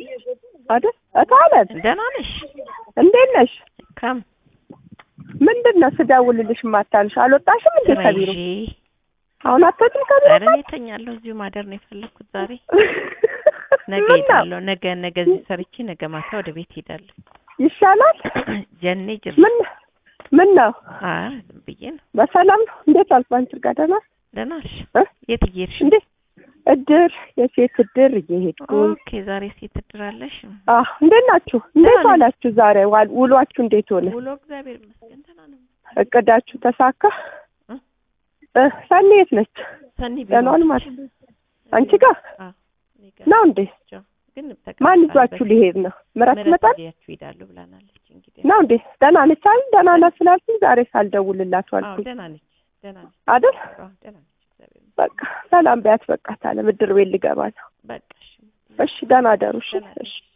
አይደል እታለት ደህና ነሽ? እንዴት ነሽ? ከም ምንድን ነው ስደውልልሽ የማታንሽ? አልወጣሽም እንዴ ስራ ከቢሮ? ይዤ አሁን አትወጪም ከቢሮ? ኧረ እኔ እተኛለሁ። እዚሁ ማደር ነው የፈለኩት ዛሬ። ነገ ምን ነው ሄዳለሁ። ነገ ነገ እዚህ ሰርቼ ነገ ማታ ወደ ቤት ሄዳለሁ። ይሻላል? ጀኔ ጅር ምን ምን ነው ኧረ ዝም ብዬ ነው። በሰላም ነው? እንዴት አልኩ አንቺ ጋር ደህና ደህና ነሽ? እ? የት እየሄድሽ? እንዴ እድር የሴት እድር እየሄድኩኝ ኦኬ ዛሬ ሴት እድራለሽ? አህ እንዴት ናችሁ? እንዴት ደህና ነኝ። ዋላችሁ? ዛሬ ዋል- ውሏችሁ እንዴት ሆነ? ውሎ እግዚአብሔር ይመስገን ደህና ነው። እቅዳችሁ ተሳካ? እ? እ ሰኒ የት ነች? ሰኒ ቢሮ ደህና ዋል ነች። ማለት አንቺ ጋር አዎ እኔ ጋር ነው እንዴ? ናቸው። ግን ማን ተቀምጣለች። ይዟችሁ ሊሄድ ነው? ምረት ምረት ይመጣል ይዣችሁ ይሄዳሉ ብላናለች። እንግዲህ ነው እንዴ? ደህና ነች አይደል? ደህና ናት ስላልሽኝ ዛሬ ሳልደውልላት አዎ ዋልኩኝ ደህና ነች፣ ደህና ነች። አይደል? አዎ ደህና ነች። እግዚአብሔር ይመስገን። በቃ ሰላም ቢያት በቃ ታለ ምድር ቤት ልገባ ነው። በቃ እሺ እሺ ደህና ደሩ። እሺ ደህና ነች። እሺ